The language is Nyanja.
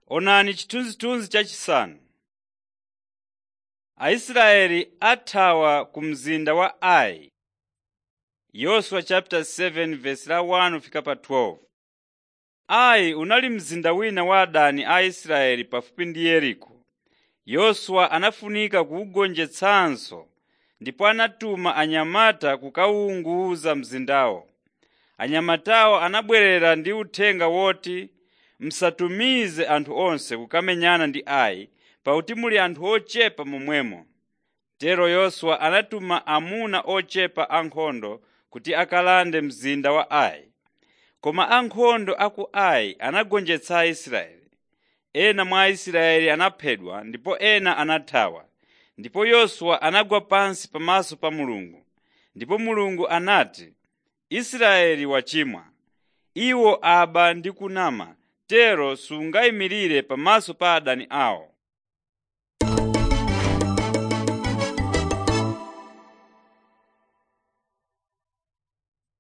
Onani chithunzithunzi chachisanu. Aisraeli athawa ku mzinda wa Ai. Yoswa chapter 7 verse la 1 fika pa 12. Ai unali mzinda wina wa adani a Israeli pafupi ndi Yeriko. Yoswa anafunika kuwugonjetsanso ndipo anatuma anyamata kukawuwunguza mzindawo. Anyamatawo anabwerera ndi uthenga woti musatumize anthu onse kukamenyana ndi Ai pakuti muli anthu ochepa momwemo. Tero Yoswa anatuma amuna ochepa ankhondo kuti akalande mzinda wa Ai. Koma ankhondo a ku Ai anagonjetsa Aisraeli. Ena mwa Aisraeli anaphedwa ndipo ena anathawa. Ndipo Yoswa anagwa pansi pamaso pa Mulungu. Ndipo Mulungu anati, Israeli wachimwa. Iwo aba ndi kunama, tero sungayimirire pamaso pa adani awo.